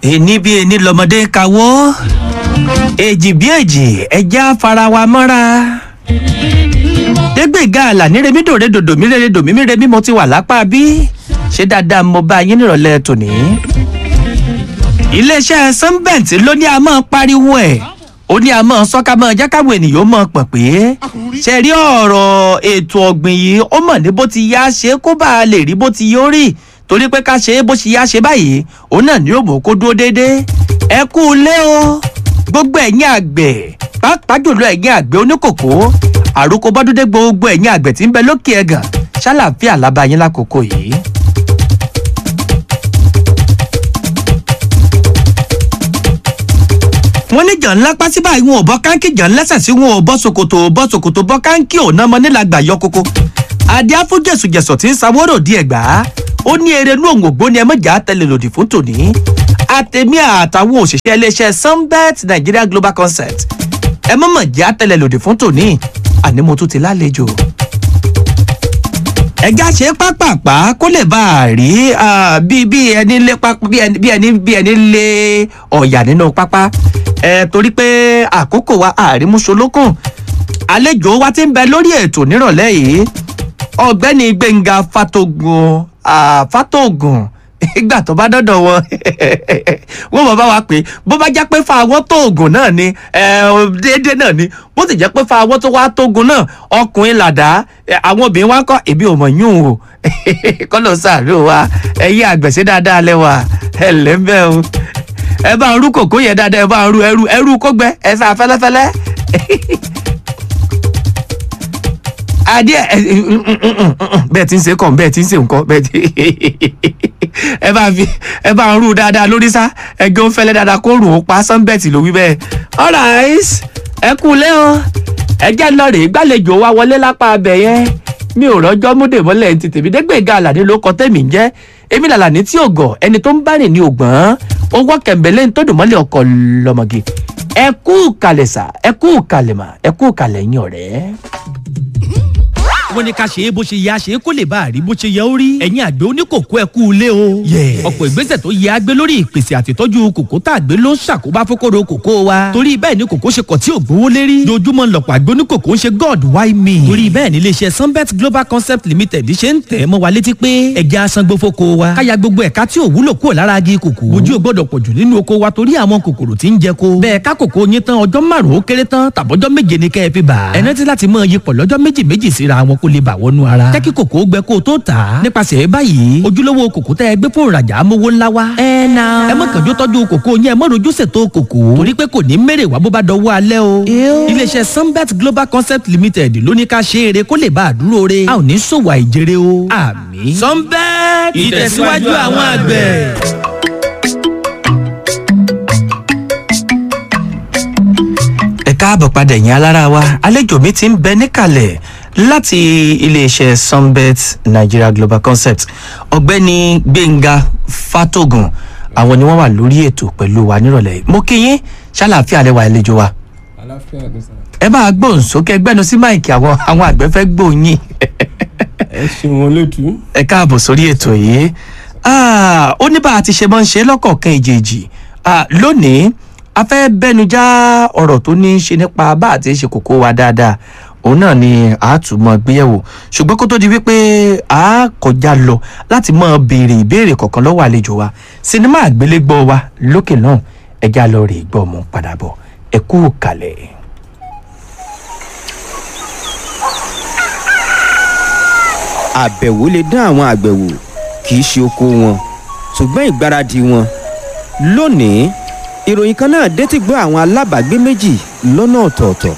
èní bí èní lọmọdé kawó èjì bí èjì ẹja fara wa mọ́ra dégbèga àlàní remídòrè dòdò mí rere dòmí mi remí mo ti wà lápá bí ṣé dáadáa mo bá yín nírọ̀lẹ́ tòní. iléeṣẹ́ sunbent ló ní a máa pariwo ẹ̀ ó ní a máa sọ́ká máa jẹ́ káwọn ènìyàn máa pọ̀ pé ṣe rí ọ̀rọ̀ ètò ọ̀gbìn yìí ó mọ̀ ní bó ti yá ṣe kó bá a lè rí bó ti yó rí torí pé ká ṣe é bó ṣe yá ṣe báyìí òun náà ni yóò mú kó dúró déédéé ẹ kú ilé o gbogbo ẹ̀yin àgbẹ̀ pàápàá jùlọ ẹ̀yin àgbẹ̀ oníkòkó àròkọ bọ́dúndé gbogbo ẹ̀yin àgbẹ̀ tí ń bẹ lókè ẹ̀gàn ṣàlàfíà lábàáyín lákòókò yìí. wọ́n ní jàn ńlá pásí báyìí wọn ò bọ́ káńkì jàn lẹ́sẹ̀ sí wọn ò bọ́ ṣòkòtò ò bọ́ ṣòkòtò bọ́ káńkì ò náà mọ nílàgbà yọ kókó. adé afúnjẹsùjẹsọ tí ń sanwó-rò di ẹ̀gbá ó ní eré inú òun ògbóni ẹmọ́jà tẹ̀lé lòdì fún tòní. àtẹ̀mí àtàwọn òṣìṣẹ́ iléeṣẹ́ sunbet nigeria global concept ẹ mọ̀mọ̀ jẹ́ àtẹ̀lé lòdì fún tòní àní mo tún ti lálejò ẹja ṣe pápápá kó lè bá a rí bí bí ẹni lé pápá bí ẹni bí ẹni bí ẹni lé ọ̀yà nínú pápá ẹ torí pé àkókò wa àrímúṣolókùn àlejò wa ti ń bẹ lórí ètò nírọ̀lẹ́ yìí ọ̀gbẹ́ni gbẹ̀ngà fatogun fatogun ìgbà tó bá dọ́dọ̀ wọn wọ́n mọ̀ bá wa pé bó bá jẹ́ pé fa àwọn tóògùn náà ni déédéé náà ni bó sì jẹ́ pé fa àwọn tó wá tóògùn náà ọkùnrin làdá àwọn obìnrin wa ń kọ́ èmi ò mọ̀ yún o kọ́lọ̀ sàárò wa ẹ̀yìn àgbẹ̀sẹ̀ dáadáa lẹ́wà ẹ̀ lẹ́ńbẹ́ o ẹ bá ń rú kòkó yẹn dáadáa ẹ bá ń rú ẹrú ẹrú kó gbẹ ẹ sá fẹ́lẹ́fẹ́lẹ́ adé bẹ́ẹ̀ tí ń ṣe kàn bẹ́ẹ̀ tí ń ṣe nǹkan bẹ́ẹ̀ tí ẹ bá fi ẹ bá ń rú dáadáa lórí sá ẹgbẹ́ ó fẹ́lẹ́ dáadáa kó rùn ó pa sunbet ló wí bẹ́ẹ̀ alright ẹ kú lé o ẹ jẹ́ lọ rèé gbàlejò wa wọlé lápá abẹ yẹn mi ò rọ́jọ́ múdè mọ́lẹ̀ ti tèmi dégbèga àlàní ló kọ tẹ́mi ń jẹ́ èmi làlàní tí ò gọ̀ ẹni tó ń bá rìn ní ògbọ́n owó kẹ̀mbẹ́lẹ́ ń tó dùn mọ́lẹ̀ ọkọ̀ lọ́mọge ẹ kú kalẹ̀ sà ẹ kú kalẹ̀ mà ẹ kú kalẹ̀ yín ọ̀rẹ́ wọ́n ní ká ṣe é bó ṣe yẹ àṣe kó lè bá a rí bó ṣe yẹ ó rí. ẹ̀yin àgbẹ̀ oníkòkó ẹ kú ilé o. ọ̀pọ̀ ìgbésẹ̀ tó yẹ àgbẹ̀ lórí ìpèsè àtìtọ́jú kòkó tá àgbẹ̀ ló ń ṣàkóbá fókòrò kòkó wa. torí bẹ́ẹ̀ ni kòkó ṣe kọ̀ tí ò gbówó lérí. dojúmọ́ lọ̀pọ̀ àgbẹ̀ oníkòkó ń ṣe god why me. torí bẹ́ẹ̀ ni iléeṣẹ́ sunbet global concept limited ṣe ń tẹ̀ mọ́ wa létí pé ẹja asangbó fóko wa. káya gbogbo ẹ̀ka tí ò wúlò kúrò lára agi kòkó. ojú ò gbọ́dọ̀ pọ̀jù nínú oko wa torí àwọn kòkòrò tí ń jẹ ko. bẹ́ẹ̀ ká kòkó yín tán ọjọ́ márùn-ún ó kéré tán tàbọ́jọ́ méje ni kẹ́ ẹ fi bà. ẹ rántí láti mọ iyipọ̀ lọ́jọ́ méjì méjì síra wọn kó lè bà wọnú ara jẹ́ kí kòkó gbẹ kó o tó tà á. nípasẹ̀ báyìí ojúlówó kòkó tẹ́ ẹ gbé fún ìrajà amówó ńlá wa. ẹ na. ẹ má kànjú tọ́jú kòkó yẹn ẹ má rojú ṣètò kòkó. torí pé kò ní mèrè wá bó bá dọwọ́ alẹ́ o. iléeṣẹ́ sunbet global concept limited ló ní ká ṣe eré kó lè bá a dúró re. a ò ní ṣòwò àìjèrè o. àmì. sunbet ìtẹ̀síwájú àwọn àgbẹ̀. ẹ káàbọ̀ padà ẹ̀yin alára wa àlejò mi ti ń bẹ níkàlẹ̀ láti iléeṣẹ́ sunbet nigeria global concept ọ̀gbẹ́ni gbẹ̀ngà fatogun àwọn ni wọ́n wà lórí ètò pẹ̀lú wa nírọ̀lẹ́ mo kí yín ṣàlàáfíà lẹ́wà àlejò wa. àlàáfíà ló sàn. ẹ máa gbóhùn sókè gbẹ́nu sí máìkì àwọn àwọn àgbẹ̀ fẹ́ gbóhùn yín. ẹ ṣeun olóòtú. ẹ káàbọ̀ sórí ètò yìí ó ní bá a ti ṣe máa ń ṣe lọ́kọ̀ọ̀kan ìjèjì lónìí a fẹ́ bẹ́nu já ọ̀rọ̀ tó ní í ṣe nípa bá a ti ṣe kókó wa dáadáa òun náà ni a tún mọ gbéyẹ̀wò ṣùgbọ́n kó tó di wípé a kọjá lọ láti mọ béèrè ìbéèrè kọ̀ọ̀kan lọ́wọ́ àlejò wa sinimá àgbélégbọ́ wa lókè náà ẹja lọ rè gbọ́ mọ́ padà bọ̀ ẹ kú kalẹ̀. àbẹ̀wò lè dán àwọn àgbẹ̀ wò kì í ṣe oko wọn ṣùgbọ́n ìgbáradì wọn lónìí ìròyìn kan náà dé ti gbọ́ àwọn alábàágbé méjì lọ́nà ọ̀tọ̀ọ̀tọ̀.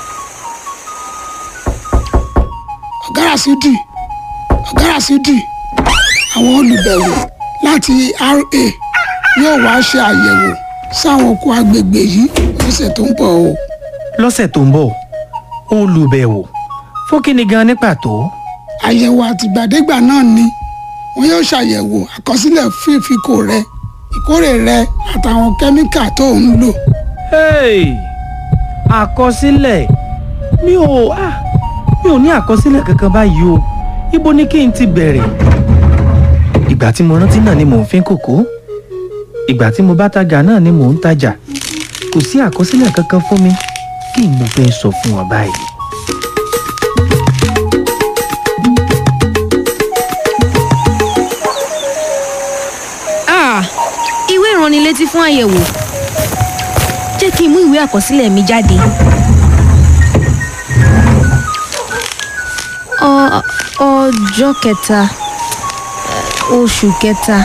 ọ̀gára sídì ọ̀gára sídì àwọn olùbẹ̀wò láti ra yóò wá ṣe àyẹ̀wò sáwọn oko agbègbè yìí lọ́sẹ̀ tó ń bọ̀ o. lọ́sẹ̀ tó ń bọ̀ olùbẹ̀wò fún kí ni gan ní pàtó. àyẹ̀wò àtìgbàdégbà náà ni wọn yóò ṣàyẹ̀wò àkọsílẹ̀ fún ìfikò rẹ ìkórè rẹ àtàwọn kẹ́míkà tó ń lò. àkọsílẹ̀ mi ò ah mi ò ní àkọsílẹ̀ kankan báyìí o ibo ni kí n ti bẹ̀rẹ̀. ìgbà tí mo rántí náà ni mò ń fín kòkó ìgbà tí mo bá tajà náà ni mò ń tajà kò sí àkọsílẹ̀ kankan fún mi kí n mo fẹ́ sọ fún wọn báyìí. Ah, ìwé ìránnilétí fún àyẹ̀wò jẹ́ kí n mú ìwé àkọsílẹ̀ mi jáde. Ọ- ọjọ́ kẹta eh, oṣù kẹta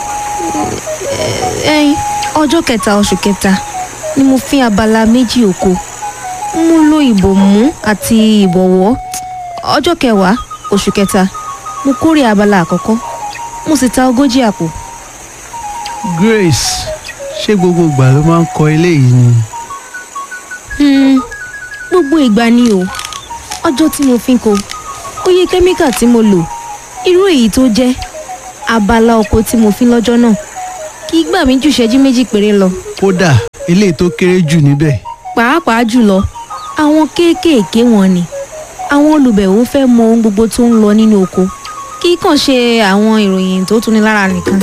eh, ẹ̀yìn ọjọ́ kẹta oṣù kẹta ni mo fi abala méjì oko mo lo ìbòmú àti ìbọ̀wọ́ ọjọ́ kẹwàá oṣù kẹta mo kórè abala àkọ́kọ́ mo sì ta ogójì àpò. Grace ṣé gbogbo ìgbà ló máa ń kọ eléyìí ni. Hmm, gbogbo ìgbà ni o ọjọ́ tí mo fi ń ko oye kẹ́míkà tí mo lò irú èyí tó jẹ́ abala oko tí mo fi lọ́jọ́ náà kì í gbà mí ju ìṣẹ́jú méjì péré lọ kódà eléyìí tó kéré jù níbẹ̀. pàápàá jùlọ àwọn kéékèèké wọn ni àwọn olùbẹ̀wò fẹ́ mọ ohun gbogbo tó ń lọ nínú oko kì í kàn ṣe àwọn ìròyìn tó tuni lára nìkan.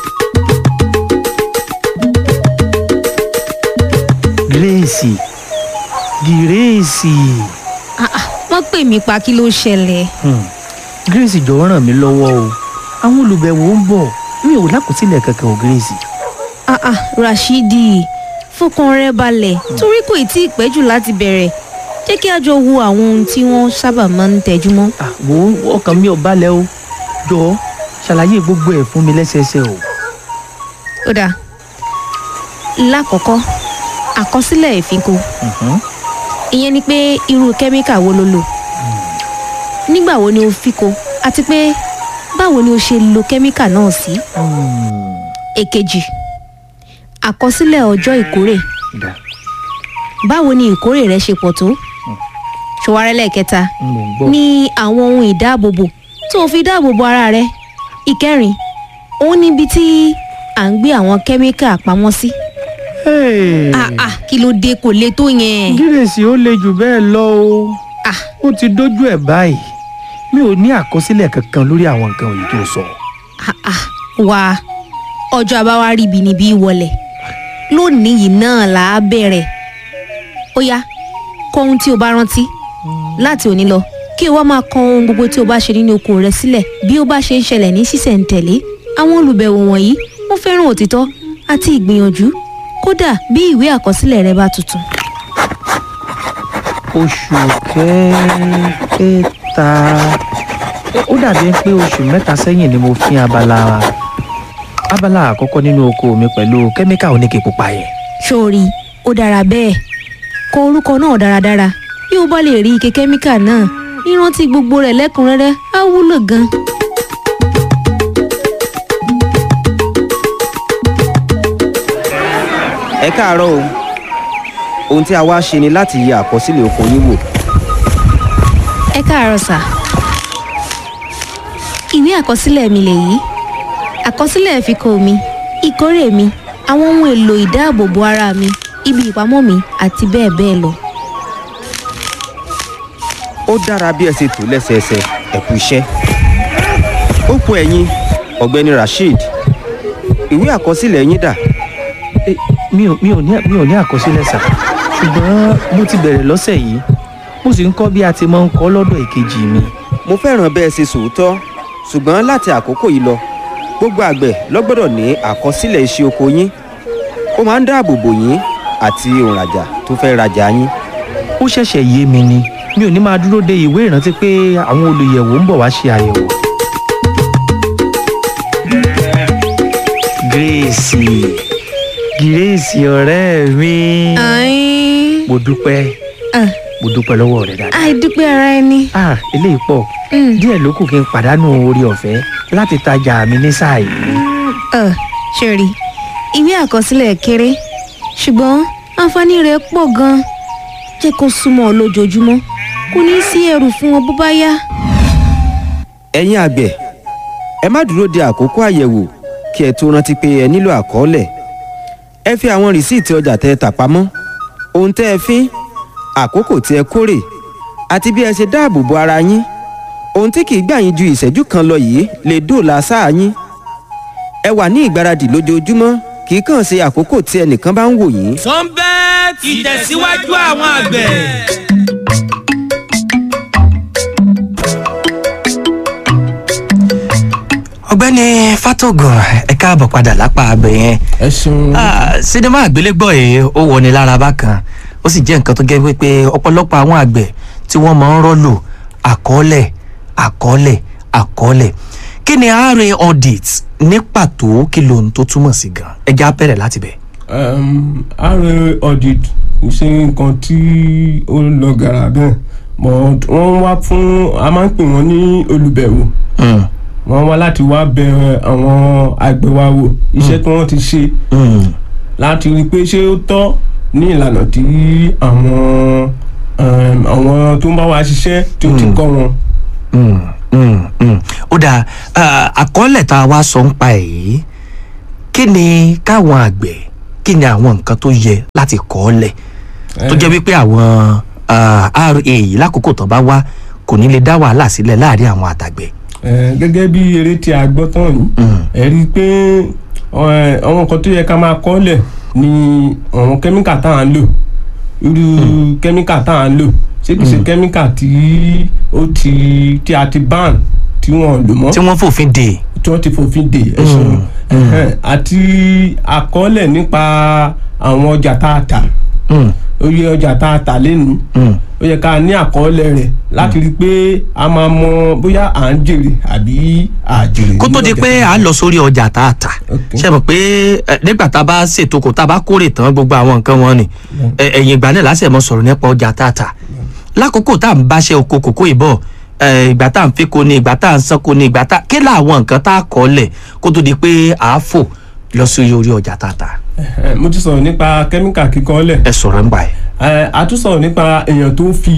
gírèsì gírèsì Ah, ah, wọ́n pè mí pa kí ló ṣẹlẹ̀. hmm. gírèsì jọ̀wọ́ ràn mí lọ́wọ́ o àwọn olùbẹ̀wò ń bọ̀ mi ò lákòsílẹ̀ kankan o gírèsì. Ah, ah, Rashidi fọkàn rẹ balẹ̀ torí kò tí ì pẹ́ jù láti bẹ̀rẹ̀ jẹ́ kí a jọ wo àwọn ohun tí wọ́n sábà máa ń tẹjú mọ́. Ah, wo ọkàn mi ò balẹ̀ o jọ̀ọ́ ṣàlàyé gbogbo ẹ̀ fún mi lẹ́sẹẹsẹ o. ó dáa lákọ̀ọ́kọ́ àkọsílẹ̀ ìfínko Mhm. ìyẹn ni pé irú kẹ́míkà wo ló lò nígbà wo ni o fíko àti pé báwo ni o ṣe lo kẹ́míkà náà sí. Hmm. èkejì àkọsílẹ̀ ọjọ́ ìkórè Dà, báwo ni ìkórè rẹ ṣe pọ̀ tó ṣọwárẹ́ lẹ́ẹ̀kẹta mò ń gbọ́. ní àwọn ohun ìdáàbòbò tó o fi dáàbòbò ara rẹ ìkẹrin òun níbi tí à ń gbé àwọn kẹ́míkà pamọ́ sí. Hey. ah ah kí ló dé kò le tó yẹn. gírèsì ó le jù bẹ́ẹ̀ lọ o ah ó ti dójú ẹ̀ báyìí mi ò ní àkọsílẹ̀ kankan lórí àwọn nǹkan òyìn tó sọ. ah ah wá ọjọ́ àbáwá ríbi níbí wọlé lónìí yìí náà là á bẹ̀rẹ̀ ó yá kọ ohun tí o bá rántí láti òní lọ kí o wá máa kọ ohun gbogbo tí o bá ṣe nínú oko rẹ sílẹ̀ bí ó bá ṣe ń ṣẹlẹ̀ ní sísẹ̀ǹtẹ̀lé àwọn olùbẹ̀wò wọ̀nyí wọ́n fẹ́ràn òtítọ́ àti ìgbìyànjú kódà bí ìwé àkọsílẹ̀ rẹ bá tuntun. oṣù kẹta ó dàbí pé oṣù mẹ́ta sẹ́yìn ni mo fi abala abala àkọ́kọ́ nínú oko mi pẹ̀lú kẹ́míkà oníke pupa yẹn. sórí ó dára bẹ́ẹ̀ kọ orúkọ náà dáradára bí o bá lè rí ike kẹ́míkà náà ìrántí gbogbo rẹ̀ lẹ́kùnrẹ́rẹ́ á wúlò gan. ẹ káàárọ̀ o ohun tí a wá ṣe ni láti yẹ àkọsílẹ̀ oko yín wò ẹ káàárọ̀ sà ìwé àkọsílẹ̀ mi lèyí àkọsílẹ̀ ìfikọ mi ìkórè mi àwọn ohun èlò ìdáàbòbò ara mi ibi ìpamọ́ mi àti bẹ́ẹ̀ bẹ́ẹ̀ lọ. ó dára bí ẹ ṣe tò lẹ́sẹẹsẹ ẹ kú iṣẹ́ ó kù ẹ̀yin ọ̀gbẹ́ni rasheed ìwé àkọsílẹ̀ yín dà Eh, mi ò mi ò ní mi ò ní àkọsílẹ̀ sà ṣùgbọ́n mo ti bẹ̀rẹ̀ lọ́sẹ̀ yìí mo sì ń kọ́ bí a ti máa ń kọ́ lọ́dọ̀ ìkejì mi. mo fẹ́ràn bẹ́ẹ̀ ṣe sòótọ́ ṣùgbọ́n láti àkókò yìí lọ gbogbo àgbẹ̀ ló gbọ́dọ̀ ní àkọsílẹ̀ iṣẹ́ oko yín ó máa ń dáàbò bò yín àti òǹrajà tó fẹ́ rajà yín ó ṣẹ̀ṣẹ̀ yé mi ni mi ò ní máa dúró de ìwé ìrántí pé àwọn olùyẹ̀wò ń bọ̀ wá ṣe àyẹ̀wò. gírèsì gírèsì ọ̀rẹ́ mi àìn mo dúpẹ́ mo dúpẹ́ lọ́wọ́ rẹ dáadáa. àìdúpẹ́ ara ẹni. ah eléyìí pọ̀ Mm. díẹ̀ ló kù kí n pàdánù orí ọ̀fẹ́ láti tajà mi ní sáà yìí. Ẹ, ṣòrí ìwé àkọsílẹ̀ kéré ṣùgbọ́n àǹfààní rẹ̀ pọ̀ gan-an jẹ́ kó súnmọ́ ọ lójoojúmọ́ kò ní sí ẹrù fún ọ bó bá yá. ẹ̀yin àgbẹ̀ ẹ má dúró de àkókò àyẹ̀wò kí ẹ tó rántí pé ẹ nílò àkọọ́lẹ̀ ẹ fi àwọn rìsíìtì ọjà tẹ́ ẹ tà pamọ́ ohun tẹ́ ẹ fín àkókò tí ẹ kórè àti bí ẹ ṣe dáàbò bo ara yín ohun tí kì í gbà yín ju ìṣẹ́jú kan lọ yìí lè dóòlà sáà yín ẹ wà ní ìgbáradì lójoojúmọ́ kì í kàn ṣe àkókò tí ẹnìkan bá ń wò yín sunbet ìtẹ̀síwájú àwọn àgbẹ̀. ọ̀gbẹ́ni fatogun ẹ káàbọ̀ padà lápá abẹ yẹn ẹ ṣeun Ah, sinimá àgbélégbọ̀ yìí ó wọni lára bákan ó sì jẹ́ nǹkan tó gẹ́ wípé ọ̀pọ̀lọpọ̀ àwọn àgbẹ̀ tí wọ́n máa ń rọ́lù àkọọ́lẹ̀ àkọọ́lẹ̀ àkọọ́lẹ̀ kí ni ra audit ní pàtó kí lóhun tó túmọ̀ sí gan ẹ já bẹ̀rẹ̀ láti bẹ̀. um, ra audit ṣe nǹkan tí ó lọ gàrà bẹ́ẹ̀ but wọ́n wá fún a máa ń pè wọ́n ní olùbẹ̀wò Mm, wọ́n wá láti wá bẹ àwọn àgbẹ̀ wa wò iṣẹ́ tí wọ́n ti ṣe mm, láti rí i pé ṣé ó tọ́ ní ìlànà tí àwọn um, àwọn tó ń bá wa ṣiṣẹ́ tó ti kọ́ wọn. mm, mm, mm. ó dáa ah, àkọọ́lẹ̀ tá a wá sọ ń pa èyí kí ni káwọn àgbẹ̀ kí ni àwọn nǹkan tó yẹ láti kọ́ ọ́ lẹ̀ tó jẹ́ wípé àwọn ah, ra yìí lákòókò tó bá wá kò ní lè dá wàhálà sílẹ̀ láàrin àwọn àtàgbẹ̀. Eh, gẹ́gẹ́ bí eré tí a gbọ́ tán yìí ẹ rí i pé eh, àwọn nǹkan tó yẹ ká máa kọ́lẹ̀ ni àwọn kẹ́míkà tá à ń lò irú kẹ́míkà tá à ń lò ṣé kìí ṣe kẹ́míkà tí ó ti tí a ti ban tí wọ́n lò mọ́ tí wọ́n fòfin dè. tí wọ́n ti fòfin dè ẹ ṣeun Ẹhẹ́n, àti àkọọ́lẹ̀ nípa àwọn ọjà tá a tà Mm, oye ọjà tá a tà lẹ́nu mm, ó yẹ ká ní àkọọ́lẹ̀ rẹ̀ láti rí i pé a máa mọ bóyá à ń jèrè àbí à jèrè. kó tó di nínú pé ọjà à ń lọ sórí ọjà tá a tà Ok. ṣe mọ̀ pé eh, nígbà tá a bá ṣètò kò tá a bá kórè tán gbogbo àwọn nǹkan wọn ni eh, ẹ̀yìn ìgbà náà lásìkò mọ́ sọ̀rọ̀ nípa ọjà tá a tà lákòókò tá à ń báṣẹ́ oko kòkó ìbọ̀ eh, ìgbà tá à ń fi ko ni ìgbà tá à ń sanko ni ìgbà tá kí làwọn nǹkan tá a kọ́ lẹ̀ kó tó di pé à á fò lọ sí orí ọjà tá a tà Ẹhẹ́n, mo ti sọ̀rọ̀ nípa kẹ́míkà kíkọ́lẹ̀ ẹ sọ̀rọ̀ ń gbà ẹ̀. Ẹ, a tún sọ̀rọ̀ nípa èèyàn tó ń fi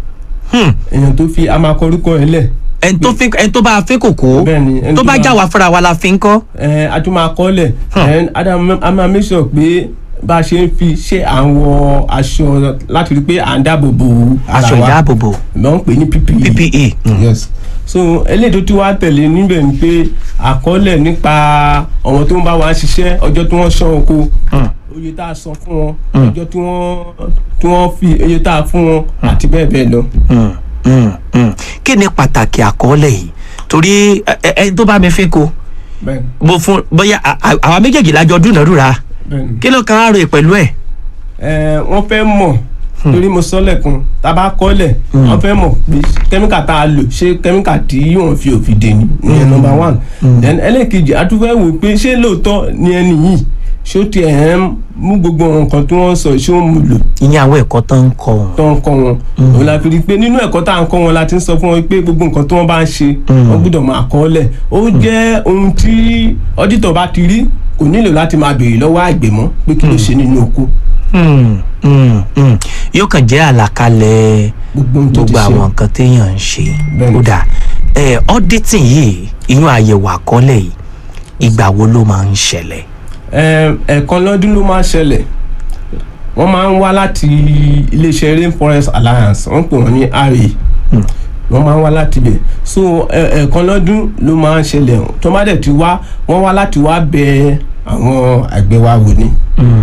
Hmm. èèyàn tó fi a máa kọ orúkọ ẹ̀ lẹ̀ ẹni tó fi ẹni tó bá a fi kòkó Bẹ́ẹ̀ni, ẹni tó tó bá bá- já wa fúnra wa la fi ń kọ́. Ẹ, a tún máa kọ́ lẹ̀ Then, a dá- a máa make sure pé bá a ṣe ń fi ṣe àwọn aṣọ láti rí i pé à ń dáàbò bo ara aṣọ wa ìdáàbòbò ló ń pè ní PPE. ppe. Mm. yes so eléyìí tó ti wá tẹ̀lé níbẹ̀ ni pé àkọọ́lẹ̀ nípa àwọn tó ń bá wa ṣiṣẹ́ ọjọ́ tí wọ́n ṣán oko oye tá a san fún wọn ọjọ́ tí wọ́n tí wọ́n fi oye tá a fún wọn àti bẹ́ẹ̀ bẹ́ẹ̀ lọ. Mm, mm, mm. kí ni pàtàkì àkọọ́lẹ̀ yìí torí ẹ- ẹ- ẹni tó bá mi fi ko bẹ́ẹ̀ni mo fún bóyá à- à- àwa méjèèjì lájọ dúnàdúrà bẹ́ẹ̀ni. kí ló kan á rè pẹ̀lú ẹ̀. ẹ wọ́n fẹ́ mọ̀ torí mo sọ lẹ́kun tá a bá kọ́lẹ̀ wọ́n fẹ́ mọ̀ pé kẹ́míkà tá a lò ṣé kẹ́míkà tí wọ́n fi òfin dè ní ìyẹn number one then ẹlẹ́ẹ̀kejì a tún fẹ́ wò pé ṣé lóòótọ́ ni ẹni yìí ṣó ti ẹ̀ ń mú gbogbo nǹkan tí wọ́n sọ ṣé ó mú lò ìyẹn àwọn ẹ̀kọ́ tó ń kọ́ wọn. tó ń kọ́ wọn òun la fi rí i pé nínú ẹ̀kọ́ tá à ń kọ́ wọn la ti ń sọ fún wọn pé gbogbo nǹkan tí wọ́n bá ń ṣe wọ́n gbọ́dọ̀ máa kọ́ lẹ̀ ó jẹ́ ohun tí ọ́dítọ̀ bá ti rí kò nílò láti máa béèrè lọ́wọ́ àgbẹ̀ mọ́ pé kí ló ṣe nínú oko Mm, mm, mm. yóò kàn jẹ́ àlàkalẹ̀ gbogbo ohun tó ti gbogbo ṣe àwọn nǹkan téèyàn ń ṣe. Bẹ́ẹ̀ni. ó dà ẹ auditing yìí ìyún àyẹ̀wò àkọọ́lẹ̀ yìí ìgbà wo ló máa ń ṣẹlẹ̀. Ẹm, ẹ̀ẹ̀kan lọ́dún ló máa ń ṣẹlẹ̀ wọ́n máa ń wá láti iléeṣẹ́ rainforest alliance wọ́n pè wọ́n ní ra wọ́n máa ń wá láti bẹ̀ so ẹ- ẹ̀ẹ̀kan lọ́dún ló máa ń ṣẹlẹ̀ tó má dẹ̀ ti wá wọ́n wá láti wá bẹ àwọn àgbẹ̀ wa wò ni.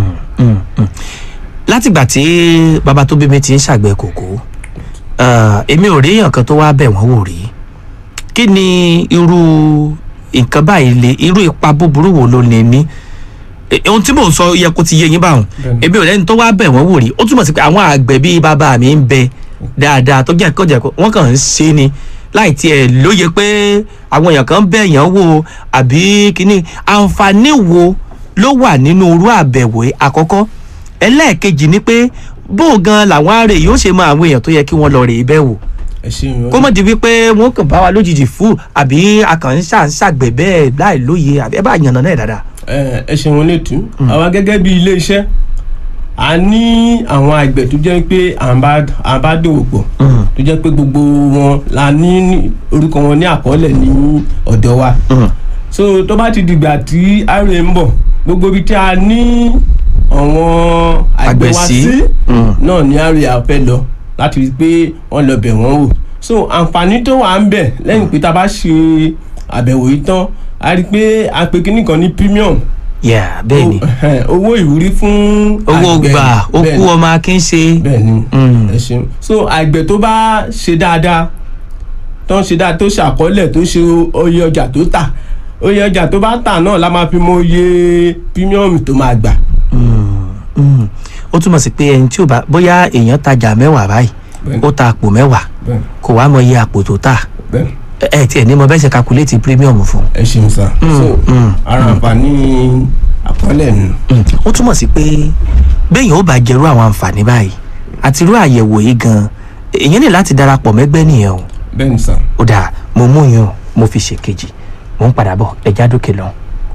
látìgbà tí bàbá tó bí mi ti ń ṣàgbẹ̀ kòkó eh, èmi ò rí èèyàn kan tó wá bẹ̀ wọ́n wò rí kí ni irú nǹkan báyìí lè irú ipa búburú wo ló lè ní Eh, ohun tí mò ń sọ yẹ kó ti yé yín báwọn Bẹ́ẹ̀ni. èmi ò lẹ́ni tó wá bẹ̀ wọ́n wò rí ó túmọ̀ sí pé àwọn àgbẹ̀ bíi bàbá mi ń bẹ dáadáa tó jẹ́ kọ́jẹ́kọ́ wọ́n kàn ń ṣe ni láì tiẹ̀ lóye pé àwọn èèyàn kan bẹ̀ yàn wò àbí kíní àǹfààní wo ló wà nínú irú àbẹ̀wò yìí? àkọ́kọ́ ẹlẹ́ẹ̀kejì ni pé bó gan làwọn àárẹ̀ yóò ṣe mọ àwọn èèyàn tó yẹ kí wọ́n lọ rè é bẹ̀ wò ẹ ṣeun kó mọ̀ di wípé wọ́n kàn bá wa lójijì fún àbí akàn ń ṣà ń ṣàgbẹ̀ bẹ́ẹ̀ láì lóye àbí ẹ bá yànnà náà dáadáa. ẹ ẹ ṣeun létú àwa gẹ́gẹ́ bí ilé iṣẹ́ a ní àwọn àgbẹ̀ tó jẹ́ pé à ń bá à ń bá dòwò pọ̀ tó jẹ́ pé gbogbo wọn la ní ní- orúkọ wọn ní àkọọ́lẹ̀ ní ọ̀dọ̀ wa so tó bá ti dìgbà tí ra ń bọ̀ gbogbo ibi tí a ní àwọn àgbẹ̀ Àgbẹ̀ wa sí. sí Mm. náà ní ra fẹ́ lọ láti rí i pé wọ́n lọ bẹ̀ wọ́n wò so àǹfààní tó wà ń bẹ̀ lẹ́yìn pé tá a bá ṣe àbẹ̀wò yìí tán a rí i pé a pe kíní kan ní premium yeah bẹ́ẹ̀ ni Ẹhẹ́n, owó ìwúrí fún owó àgbẹ̀. gbà ó Bẹ́ẹ̀ kú ni. ọmọ akin ṣe bẹ́ẹ̀ ni Mm. ẹ ṣeun so àgbẹ̀ tó bá ṣe dáadáa tó ń ṣe dáadáa tó ṣàkọọ́lẹ̀ tó ṣe oye ọjà tó tà oye ọjà tó bá tà náà la máa fi mọ oye pírímíọ̀mù tó máa gbà. Mm. ó túmọ̀ sí pé ẹni tí ò bá bóyá èèyàn tajà mẹ́wàá báyìí Bẹ́ẹ̀. ó ta àpò mẹ́wàá bẹ́ẹ̀ kò wá mọ iye àpò tó tà bẹ́ẹ̀ ẹ ẹ tiẹ̀ ní mo bẹ́ẹ̀ ṣe calculate premium fún ẹ ṣeun sá. so mm, ara àǹfààní àkọọ́lẹ̀ nù. un ó túmọ̀ sí pé béèyàn ó bá jẹrú àwọn àǹfààní báyìí àti irú àyẹ̀wò yìí gan èèyàn ní láti darapọ̀ mẹ́gbẹ́ nìyẹn o bẹ́ẹ̀ ni sá. ó dáa mo mú yín o mo fi ṣèkejì mo ń padà bọ̀ ẹja dókè lọ.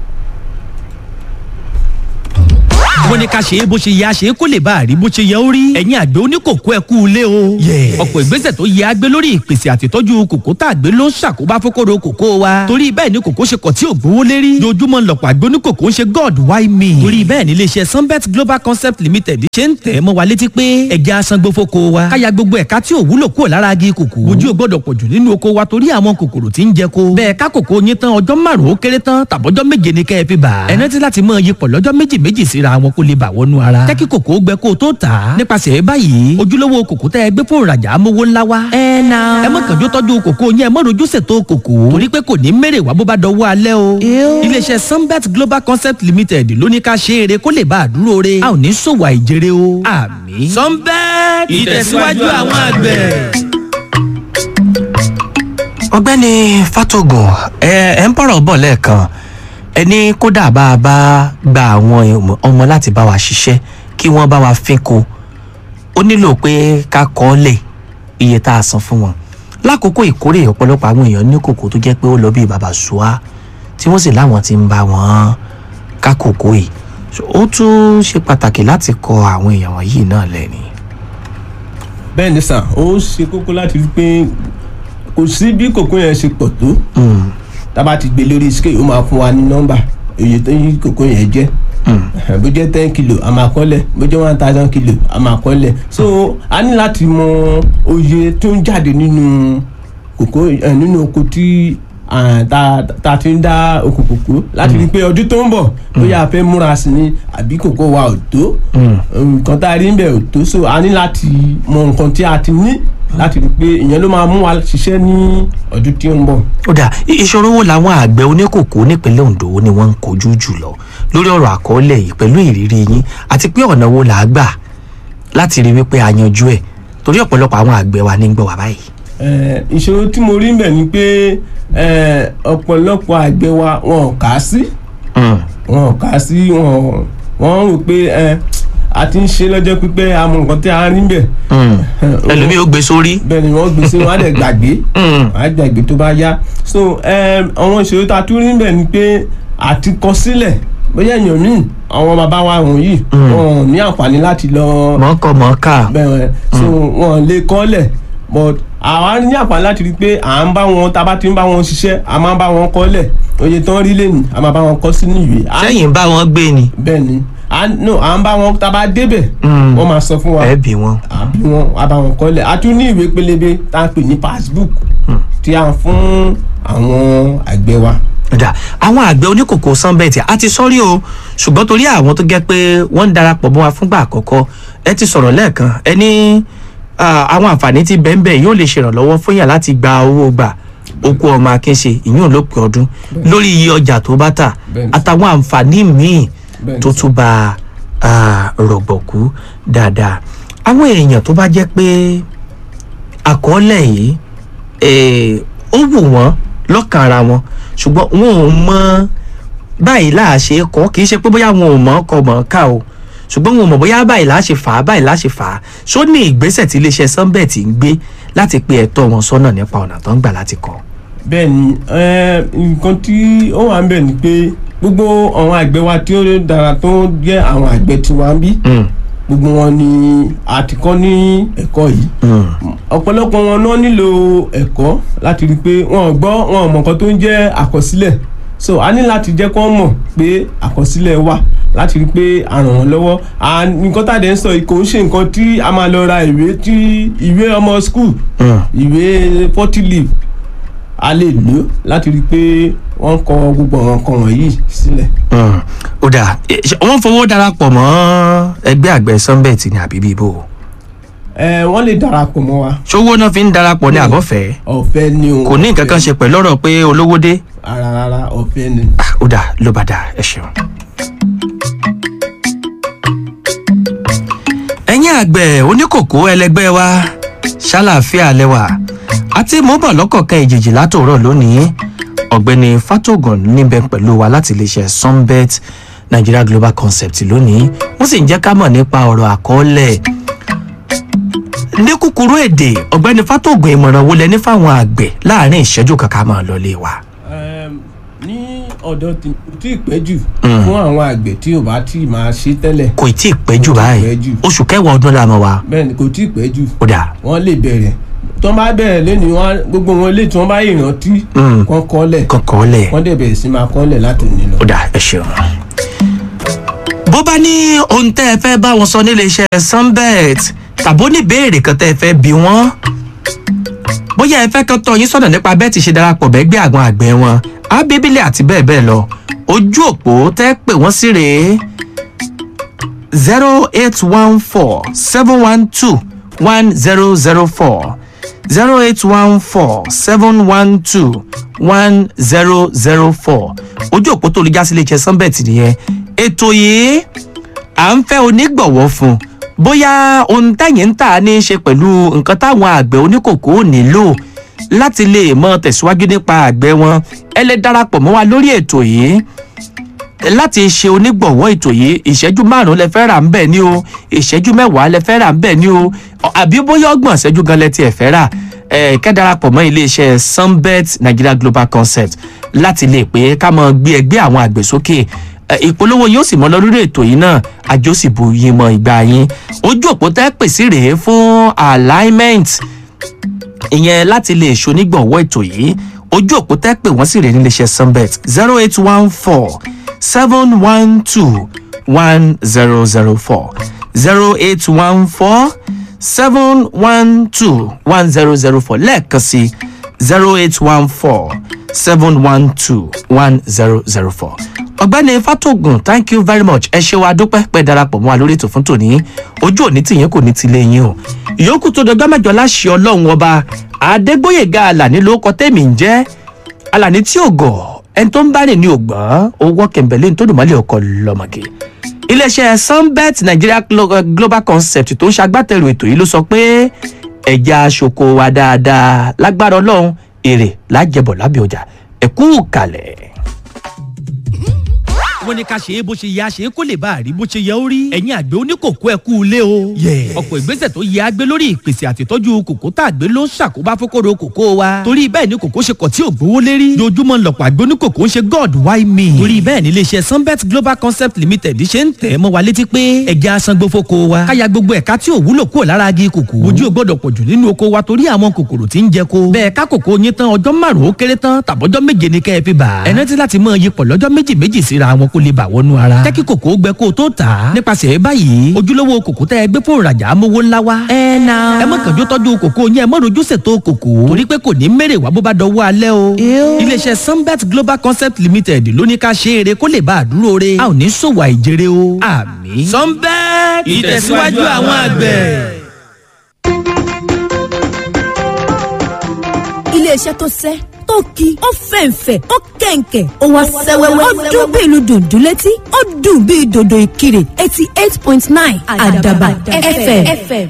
wọ́n ní ká ṣe é bó ṣe yẹ a ṣe é kó lè bá a rí bó ṣe yẹ ó rí ẹ̀yin àgbẹ̀ oníkòkó ẹ kú ilé o. ọ̀pọ̀ ìgbésẹ̀ tó yẹ a gbé lórí ìpèsè àtìtọ́jú kòkó tá a gbé ló ń ṣàkóbá fókòrò kòkó wa. torí bẹ́ẹ̀ ni kòkó ṣe kọ̀ tí ò gbówó lérí. lójúmọ́ lọ̀pọ̀ àgbẹ̀ oníkòkó ń ṣe god why me. torí bẹ́ẹ̀ ni iléeṣẹ́ sunbet global concept limited ṣe ń tẹ̀ mọ́ wa létí pé ẹja asangbó fóko wa. káya gbogbo ẹ̀ka tí ò wúlò kúrò lára agi kòkó. ojú ò gbọ́dọ̀ pọ̀jù nínú oko wa torí àwọn kòkòrò tí ń jẹ ko. bẹ́ẹ̀ ká kòkó yín tán ọjọ́ márùn-ún ó kéré tán tàbọ́jọ́ méje ni kẹ́ ẹ fi bà. ẹ rántí láti mọ iyipọ̀ lọ́jọ́ méjì méjì síra wọn kó lè bà wọnú ara. jẹ́ kí kòkó gbẹ kó o tó tà á. nípasẹ̀ báyìí ojúlówó kòkó tẹ́ ẹ gbé fún ìrajà amówó ńlá wa. ẹ na. ẹ má kànjú tọ́jú kòkó yẹn ẹ má rojú ṣètò kòkó. torí pé kò ní mèrè wá bó bá dọwọ́ alẹ́ o. iléeṣẹ́ sunbet global concept limited ló ní ká ṣe eré kó lè bá a dúró re. a ò ní ṣòwò àìjèrè o. àmín. sunbet ìtẹ̀síwájú àwọn àgbẹ̀. ọ̀gbẹ́ni fatogun ẹ ẹ ń bọ̀rọ̀ bọ̀ lẹ́ẹ̀kan ẹni kódà bá a bá gba àwọn ọmọ láti bá wa ṣiṣẹ́ kí wọ́n bá wa fínko ó nílò pé ká kọ́ ọ́ lẹ̀ iye tá a san fún wọn lákòókò ìkórè ọ̀pọ̀lọpọ̀ àwọn èèyàn ní kòkó tó jẹ́ pé ó lọ bí bàbá ṣùá tí wọ́n sì láwọn ti ń bá wọn ká kòkó yìí So, ó tún ṣe pàtàkì láti kọ àwọn èèyàn wọ̀nyí náà lẹ́ni. bẹ́ẹ̀ ni sà ó ṣe kókó láti rí pé kò sí bí kòkó yẹn ṣe pọ̀ tó Mm, tá a bá ti gbé lórí scale ó máa fún wa ní nọ́mbà èyí tó yí kòkó yẹn jẹ́ mm, bó jẹ́ ten kilo a máa kọ́lẹ̀ bó jẹ́ one thousand kilo a máa kọ́lẹ̀ so a ní láti mọ oye tó ń jáde nínú kòkó ẹ, nínú oko tí ah, tá tá ti ń dá oko kòkó láti rí i pé ọdún tó ń bọ̀ bóyá a fẹ́ múra sí ni àbí kòkó wa ò tó mm. nǹkan tá a rí ń bẹ̀ ò tó so a ní láti mọ nǹkan tí a ti ní láti rí i pé ìyẹn ló máa mú wa ṣiṣẹ́ ní ọdún tí ó ń bọ̀. ó dà í- ìṣòro wo làwọn àgbẹ̀ oníkòkó nípínlẹ̀ Ondo ni wọ́n ń kojú jùlọ lórí ọ̀rọ̀ àkọọ́lẹ̀ yìí pẹ̀lú ìrírí yín àti pé ọ̀nà wo là á gbà láti rí wípé a yanjú ẹ̀ torí ọ̀pọ̀lọpọ̀ àwọn àgbẹ̀ wa ní ń gbọ́ wá báyìí. Eh, ìṣòro tí mo rí ń bẹ̀ ni pé eh, ọ̀pọ̀lọpọ̀ àgbẹ̀ wa wọn ò kà á sí Mm, wọn ò kà á sí wọn wọn rò pé eh, a ti ń ṣe lọ́jọ́ pípẹ́ àmọ́ nǹkan tí a rí ń bẹ̀ mm. ẹlòmíì ó gbé sórí. bẹ́ẹ̀ ni wọ́n gbé sí wọn á dẹ̀ gbàgbé Mm, á gbàgbé tó bá yá so eh, àwọn ìṣòro tá a tún rí ń bẹ̀ ni pé àti kọ sílẹ̀ bóyá èèyàn míì àwọn bàbá wa wọ̀nyí wọn ò ní àǹfààní láti lọ mọ̀ọ́kọ mọ̀ọ́kà. bẹ́ẹ̀ so wọn lè kọ́lẹ̀ but àwa ní àǹfààní láti rí i pé à ń bá wọn tá a bá ti ń bá wọn ṣiṣẹ́ a máa ń bá wọn kọ́lẹ̀ oye tán rí lẹ́nu a máa bá wọn kọ́ sínú ìwé. A- sẹ́yìn bá wọn gbé ni bẹ́ẹ̀ ni a no à ń bá wọn tá a bá débẹ̀ Mm. wọ́n máa sọ fún wa ẹ bí wọn. àbí wọn a bá wọn kọ́lẹ̀ a tún ní ìwé pélébé tá a pè ní passbook tí a ń fún àwọn àgbẹ̀ wa. Ó dà àwọn àgbẹ̀ oníkòkó sanbẹ́ẹ̀tì a ti sọ́rí o ṣùgbọ́n torí àwọn tó jẹ́ pé wọ́n ń darapọ̀ mọ́ wa fúngbà àkọ́kọ́ ẹ ti sọ̀rọ̀ lẹ́ẹ̀kan ẹ ní ah, àwọn àǹfààní tí bẹ́ẹ̀nbẹ́ẹ̀ yóò lè ṣèrànlọ́wọ́ fún yàn láti gba owó gbà okú ọmọ akínṣe ìyún lópin ọdún lórí iye ọjà tó bá tà Bẹ́ẹ̀ni. àtàwọn àǹfààní míì Bẹ́ẹ̀ni tó sir. tún bá ah, rọ̀gbọ̀kú dáadáa àwọn èèyàn tó bá jẹ́ pé àkọọ́lẹ̀ yìí eh, ó wù wọ́n lọ́kàn ara wọn ṣùgbọ́n wọn ò mọ báyìí láà ṣe é kọ́ kì í ṣe pé bóyá wọn ò mọ̀ ọ́ kọ mọ̀ ọ́ ká o ṣùgbọ́n wọn ò mọ̀ bóyá báyìí láà ṣe fà á báyìí láà ṣe fà á ṣó ní ìgbésẹ̀ tí iléeṣẹ́ sunbet ń gbé láti pe ẹ̀tọ́ wọn sọ́nà nípa ọ̀nà tó ń gbà láti kọ́. bẹ́ẹ̀ ni eh, nǹkan tí ó wà ń bẹ̀ ni pé gbogbo àwọn àgbẹ̀ wa tí ó dára tó jẹ́ àwọn àgbẹ̀ tiwa ń bí Mm, gbogbo wọn ni a ti kọ́ ní ẹ̀kọ́ yìí mm, ọ̀pọ̀lọpọ̀ wọn náà nílò ẹ̀kọ́ láti rí i pé wọn ò gbọ́ wọn ò mọ̀ nǹkan tó ń jẹ́ àkọsílẹ̀ so a ní láti jẹ́ kó mọ̀ pé àkọsílẹ̀ wà láti rí i pé a ràn wọ́n lọ́wọ́ a nǹkan tá a dẹ̀ ń sọ yìí kò ń ṣe nǹkan tí a máa lọ ra ìwé tí ìwé ọmọ school mm. ìwé forty leaf a lè lò láti rí i pé wọ́n kọ gbogbo àwọn nǹkan wọ̀nyí sílẹ̀. Mm, ó dáa Eh, ṣé wọ́n fowó darapọ̀ mọ́ ẹgbẹ́ àgbẹ̀ sunbet ní àbíbí ibo ẹ wọ́n lè darapọ̀ mọ́ wa ṣówó náà fi ń darapọ̀ ní àbọ̀fẹ́ ọ̀fẹ́ ni o kò ní nǹkan kan ṣe pẹ̀lú ọ̀rọ̀ pé olówó dé rárá rárá ọ̀fẹ́ ni. Ah, ó dáa ló bá dáa ẹ ṣeun. ẹ̀yin àgbẹ̀ oníkòkó ẹlẹgbẹ́ wa ṣàlàáfíà lẹ́wà àti mọ́bọ̀ lọ́kọ̀ọ̀kan ìjèjì látòrọ̀ lónìí ọ̀gbẹ́ni fatogun níbẹ̀ pẹ̀lú wa láti iléeṣẹ́ sunbet nigeria global concept lónìí wọ́n sì ń jẹ́ ká mọ̀ nípa ọ̀rọ̀ àkọọ́lẹ̀ ní kúkúrú èdè ọ̀gbẹ́ni fatogun ìmọ̀ràn wo lẹ ní fáwọn àgbẹ̀ láàrin ìṣẹ́jú kankan máa lọ lé wa. Ẹm, ní ọ̀dọ̀ tí kò tí ì pẹ́ jù fún àwọn àgbẹ̀ tí ò bá tí ì máa ṣe tẹ́lẹ̀ kò tí ì pẹ́ jù Kò tí ì báyìí pẹ́ jù. oṣù kẹwàá ọdún la mọ̀ wá bẹ́ẹ̀ ni kò tí ì pẹ́ jù ó dà wọ́n lè bẹ̀rẹ̀ tó bá bẹ̀rẹ̀ lẹ́nu wọn gbogbo wọn lè tí wọ́n bá ìrántí Mm. kan kọ́lẹ̀ kankan lẹ̀ wọ́n dẹ̀ bẹ̀rẹ̀ sí máa kọ́lẹ̀ láti òní lọ. ó dà ẹ ṣeun. bó bá ní ohun tẹ́ ẹ fẹ́ bá wọn sọ nílé iṣẹ́ sunbet tàbó ní ìbéèrè kan tẹ́ ẹ fẹ́ bí wọ́n bóyá ẹ fẹ́ kan tọ́ yín sọ̀nà nípa bẹ́ẹ̀ ti ṣe darapọ̀ bẹ́gbẹ́ àwọn àgbẹ̀ wọn ábíbílẹ̀ àti bẹ́ẹ̀ bẹ́ẹ̀ lọ ojú òpó tẹ́ pè wọ́n sí rèé zero eight one four seven one two one zero zero four zero eight one four seven one two one zero zero four ojú òpó tó lè já sí iléeṣẹ́ sunbet nìyẹn ètò yìí à ń fẹ́ onígbọ̀wọ́ fún bóyá ohun tẹ̀yìn ń tà ní í ṣe pẹ̀lú nǹkan táwọn àgbẹ̀ oníkòkó nílò láti lè mọ tẹ̀síwájú nípa àgbẹ̀ wọn ẹ lè darapọ̀ mọ́ wa lórí ètò yìí láti ṣe onígbọ̀wọ́ ètò yìí ìṣẹ́jú márùn-ún lẹ fẹ́ rà ń bẹ̀ ni o ìṣẹ́jú mẹ́wàá lẹ fẹ́ rà ń bẹ̀ ni o ọ- àbí bóyá ọgbọ̀n ìṣẹ́jú gan lẹ tiẹ̀ fẹ́ rà ẹ kẹ́ darapọ̀ mọ́ iléeṣẹ́ sunbet nigeria global concept láti lè pé ká mọ gbé ẹgbẹ́ àwọn àgbẹ̀ sókè ẹ, ìpolówó yóò sì mọ lọ lórí ètò yìí náà àjọ sì bu yín mọ ìgbà yín ojú òpó tẹ́ pèsè rèé fún alignment ìyẹn láti lè ṣonígbọ̀wọ́ ètò yìí ojú òpó tẹ́ pè wọ́n sì rè níléeṣẹ́ sunbet zero eight one four seven one two one zero zero four zero eight one four seven one two one zero zero four lẹ́ẹ̀kan sí zero eight one four seven one two one zero zero four ọ̀gbẹ́ni fatogun thank you very much ẹ ṣe wa dúpẹ́ pẹ́ darapọ̀ mọ́ wa lórí ètò fún tòní ojú òní tìyẹn kò ní ti lé yín o ìyókù tó dọjọ́ mẹ́jọ láṣẹ ọlọ́run ọba adégbòyèga alani ló kọ tẹ́mi ń jẹ́ alani tí ò gọ̀ ẹni tó ń bá rìn ní ògbọ́n owó kẹ̀mbẹ̀lẹ́ ní tó dùn mọ́lẹ̀ ọkọ̀ lọ́mọge iléeṣẹ́ sunbet nigeria Glo- global concept tó ń ṣagbátẹrù ètò yìí ló sọ pé ẹja aṣoko wa dáadáa lágbára ọlọ́run èrè lájẹbọ̀ lábẹ́ ọjà ẹ̀kú kalẹ̀. wọ́n ní ká ṣe é bó ṣe yẹ a ṣe é kó lè bá a rí bó ṣe yẹ ó rí. ẹ̀yin àgbẹ̀ oníkòkó ẹ kú ilé o. ọ̀pọ̀ ìgbésẹ̀ tó yẹ agbé lórí ìpèsè àtìtọ́jú kòkó tá a gbé ló ń ṣàkóbá fókòrò kòkó wa. torí bẹ́ẹ̀ ni kòkó ṣe kọ̀ tí ò gbówó lérí. dojúmọ́ lọ̀pọ̀ àgbẹ̀ oníkòkó ń ṣe god why me. torí bẹ́ẹ̀ ni iléeṣẹ́ sunbet global concept limited ṣe ń tẹ̀ mọ́ wa létí pé ẹja sangbó fóko wa. káya gbogbo ẹ̀ka tí ò wúlò kúrò lára agi kòkó. ojú ò gbọ́dọ̀ pọ̀jù nínú oko wa torí àwọn kòkòrò tí ń jẹ ko. bẹ́ẹ̀ ká kòkó yín tán ọjọ́ márùn-ún ó kéré tán tàbọ́jọ́ méje ni kẹ́ ẹ fi bà. ẹ rántí láti mọ iyipọ̀ lọ́jọ́ méjì méjì síra wọn kó lè bà wọnú ara. jẹ́ kí kòkó gbẹ kó o tó tà á. nípasẹ̀ báyìí ojúlówó kòkó tẹ́ ẹ gbé fún ìrajà amówó ńlá wa. ẹ na. ẹ mọ̀ kànjú tọ́jú kòkó yín ẹ mọ̀ rojú ṣètò kòkó. torí pé kò ní mèrè wá bó bá dọwọ́ alẹ́ o. iléeṣẹ́ sunbet global concept limited ló ní ká ṣe é re kó lè bá a dúró re. a ò ní ṣòwò àìjèrè o. àmì. sunbet ìtẹ̀síwájú àwọn àgbẹ̀. iléeṣẹ́ tó sẹ́ tó ki ó fẹ̀ǹfẹ̀ ó kẹ̀ǹkẹ̀ ó wá sẹ́wẹ́wẹ́ ó dún bí ìlú dùndún létí ó dùn bí dòdò ìkirè eighty eight point nine àdàbà fm.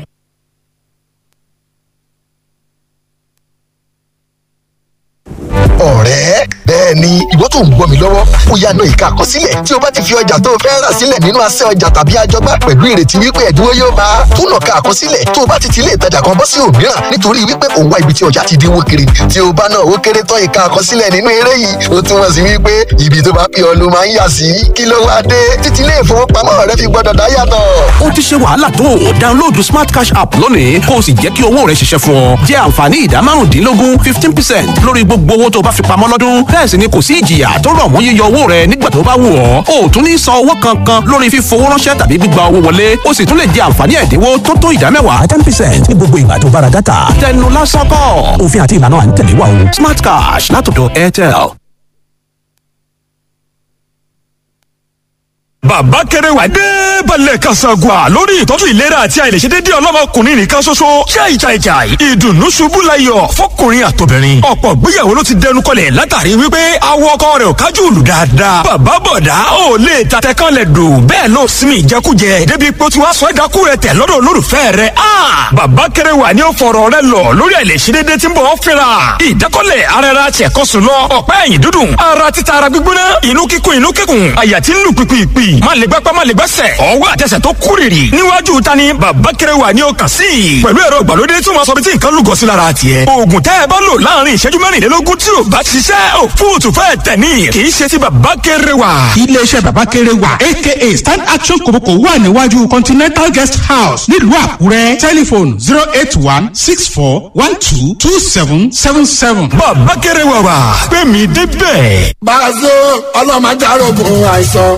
ọ̀rẹ́ bẹ́ẹ̀ ni ìwọ tó ń gbọ́ mi lọ́wọ́ ó yá náà ìka àkọsílẹ̀ tí o bá ti fi ọjà tó o fẹ́ rà sílẹ̀ nínú asẹ́ ọjà tàbí àjọgbá pẹ̀lú ìrètí wípé ẹ̀dínwó yóò bá a tún nàka àkọsílẹ̀ tó o bá ti ti ilé ìtajà kan bọ́ sí òmíràn nítorí wípé òun wá ibi tí ọjà ti dínwó kiri tí o bá náà ó kéré tán ìka àkọsílẹ̀ nínú eré yìí ó túmọ̀ sí wípé ibi tó bá pè ọ́ ló máa ń yà sí kí ló wá dé títí ilé ìfowópamọ́ rẹ fi gbọ́dọ̀ dá yàtọ̀. ó ti ṣe wàhálà tó o download smart cash app lónìí kó o sì jẹ́ kí owó rẹ ṣiṣẹ́ fún ọ jẹ́ àǹfààní ìdá márùndínlógún fifteen percent lórí gbogbo owó tó o bá fi pamọ́ lọ́dún bẹ́ẹ̀ bẹ́ẹ̀ sì ni kò sí ìjìyà tó rọ̀ mọ́ yíyọ owó rẹ nígbà tó bá wù ọ́ o ò tún ní san owó kankan lórí fífowó ránṣẹ́ tàbí gbígba owó wọlé o sì tún lè jẹ àǹfààní ẹ̀dínwó tó tó ìdá mẹ́wàá ten percent ní gbogbo ìgbà tó bá ra dátà tẹnu lásán kọ́ òfin àti ìlànà à ń tẹ̀lé wa o smart cash látọ̀dọ̀ airtel. bàbá kẹrẹwà dé balẹ̀ kasagua lórí ìtọ́jú ìlera àti àìlèṣedédé ọlọ́mọkùnrin nìkan ṣoṣo jai jai jai ìdùnnú ṣubú layọ̀ fọkùnrin àtobìnrin ọ̀pọ̀ gbéyàwó ló ti dẹnu kọlẹ̀ látàrí wípé awọ ọkọ rẹ̀ ò kájú òlù dáadáa bàbá bọ̀dá ò lè tatẹ kan lẹ̀ dò bẹ́ẹ̀ ló sinmi ìjẹkújẹ débi pé ó ti wá sọ ẹ̀dákú rẹ̀ tẹ̀ lọ́dọ̀ olólùfẹ́ rẹ̀ a bàbá kẹrẹwà ni ó fọ̀rọ̀ rẹ̀ lọ lórí àìlèṣedédé tí ń bọ̀ ọ́ fẹ́ra ìdákọ́lẹ̀ ara ara tiẹ̀kọ́sùn lọ ọ̀pá ẹ̀yìn dúdùn ara títa ara gbígbóná inú kíkún inú kíkún àyà tí ń lù pìpìpì má lè gbápá má lè gbẹ́sẹ̀ ọwọ́ àtẹsẹ̀ tó kúrìrì níwájú ta ni bàbá kẹrẹwà ni ó kàn sí i pẹ̀lú ẹ̀rọ ìgbàlódé tí wọ́n sọ bí tí nǹkan lúgọ sí lára tiẹ̀ oògùn tẹ́ ẹ bá lò láàrin ìṣẹ́jú mẹ́rìnlélógún tí ò bá ṣiṣẹ́ ò fóòtù fẹ́ tẹ̀ ní kì í ṣe ti bàbá kẹrẹwà. iléeṣẹ́ bàbá kẹrẹwà aka stand action kòbókò wà níwájú continental guest house nílùú àkúrẹ́ tẹlifon zero eight one six four one two two seven seven seven. bàbá kẹrẹwà wà pé mi débẹ̀. bàzó ọlọ́mọdé arógun àìsàn.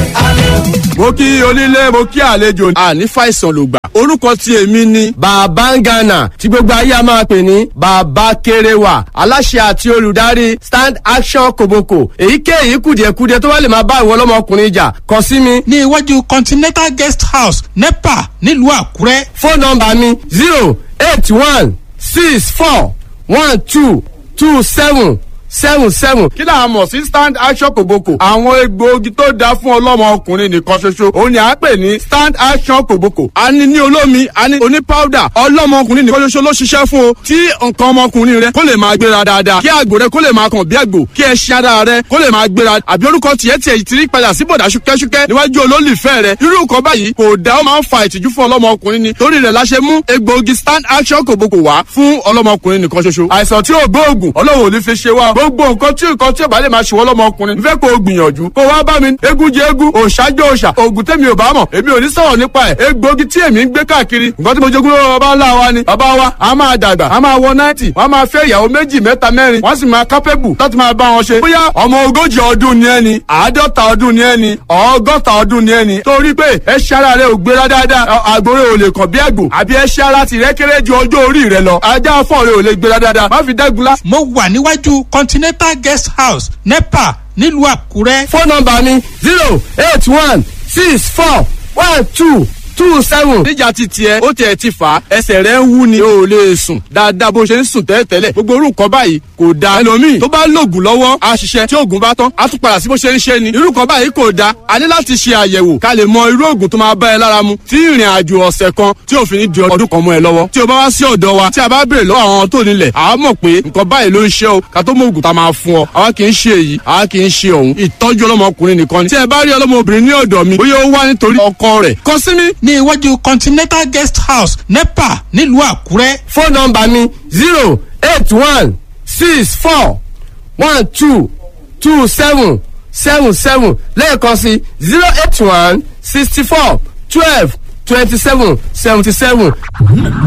mo kí onílé mo kí àlejò àní fàìsàn ló gbà orúkọ tí èmi ni bàbá ń gànà tí gbogbo ayé a máa pè ní bàbá kéréwà aláṣẹ àti olùdarí stand action koboko èyíkéyìí kùdìẹ̀kudiẹ tó bá lè máa bá ìwọ ọlọ́mọkùnrin jà kàn sí mi. ní iwájú continental guest house nepa nílùú àkúrẹ́. fóònù nọmba mi zero eight one six four one two two seven seven seven. kí là á mọ̀ sí stand action kòbókò. àwọn egbòogi tó dáa fún ọlọ́mọ ọkùnrin nìkan ṣoṣo. òun ni à ń pè ní stand action kòbókò. a ní ní olómi a ní oní powder. ọlọ́mọ ọkùnrin nìkan ṣoṣo ló ṣiṣẹ́ fún o. tí nǹkan ọmọkùnrin rẹ kó lè máa gbéra dáadáa. kí àgbò rẹ kó lè máa kàn bí àgbò. kí ẹṣin ara rẹ kó lè máa gbéra. àbí orúkọ tiẹ̀ tiẹ̀ ti rí padà sí bọ̀dà ṣúkẹ́ṣúkẹ́ níwájú olólùfẹ́ rẹ. irú nǹkan báyìí kò dá ó máa ń fa ìtìjú fún ọlọ́mọ ọkùnrin ni. torí rẹ̀ la ṣe mú egbòogi stand action kòbókò wá fún ọlọ́mọ ọkùnrin nìkan ṣoṣo. àìsàn tí ò gbóògùn ọlọ́run ò ní fi ṣe wá. gbogbo nǹkan tí nǹkan tí ò bá lè máa ṣe wọ́n lọ́mọkùnrin nfẹ́ kó o gbìyànjú kó wá bá mi egun jẹ egun òòṣàjọ òòṣà oògùn tẹ́mi ò bá mọ̀ èmi ò ní sọ̀rọ̀ nípa ẹ̀ egbòogi tí èmi ń gbé káàkiri nǹkan tí mo jogún lọ́wọ́ bàbá ńlá wa ni bàbá wa a máa dàgbà a máa wọ náìtì wọ́n a máa fẹ́ ìyàwó méjì mẹ́ta mẹ́rin wọ́n sì máa kápẹ́bù láti máa bá wọn ṣe bóyá ọmọ ogójì ọdún ni ẹni àádọ́ta ọdún ni ẹni ọgọ́ta ọdún ni ẹni torí pé ẹṣẹ́ ara rẹ ò gbéra dáadáa àgbòrè ò lè kàn bí àgbò àbí ẹṣẹ́ ara tìrẹ́ kéré ju ọjọ́ orí rẹ lọ ajá fọ́ọ̀rẹ́ ò lè gbéra dáadáa má fi dẹ́gun lá. mo wà níwájú continental guest house nepa nílùú àkúrẹ́. fóònù nọmba mi zero eight one six four one two two seven. níjà ti tiẹ̀ ó tiẹ̀ ti fà á ẹsẹ̀ rẹ̀ ń wú ni o ò lè sùn dáadáa bó ṣe ń sùn tẹ́lẹ̀tẹ́lẹ̀ gbogbo orú nǹkan báyìí kò da ẹlòmíì tó bá lògùn lọ́wọ́ a ṣiṣẹ́ tí oògùn bá tán a tún padà sí bó ṣe ń ṣe ni irú nǹkan báyìí kò da a ní láti ṣe àyẹ̀wò ká lè mọ irú oògùn tó máa bá ẹ lára mu tí ìrìn àjò ọ̀sẹ̀ kan tí òfin ní di ọdún kan mọ́ ẹ lọ́wọ́ tí o bá wá sí ọ̀dọ̀ wa tí a bá béèrè lọ́wọ́ àwọn tó nílẹ̀ àá mọ̀ pé nǹkan báyìí ló ń ṣe o ká tó mọ oògùn tá a máa fún ọ àwa kì í ṣe èyí àwa kì í ṣe òun ìtọ́jú ọlọ́mọkùnrin nìkan ni tí ẹ bá rí ọlọ́mọbìnrin ní ọ̀dọ̀ mi bóyá ó wá nítorí ọkọ rẹ̀ kọ sí mi. ní iwájú continental guest house nepa nílùú àkúrẹ́. fóònù nọmba mi zero eight one six four one two two seven seven seven lẹ́ẹ̀kan sí zero eight one sixty four twelve twenty seven seventy seven.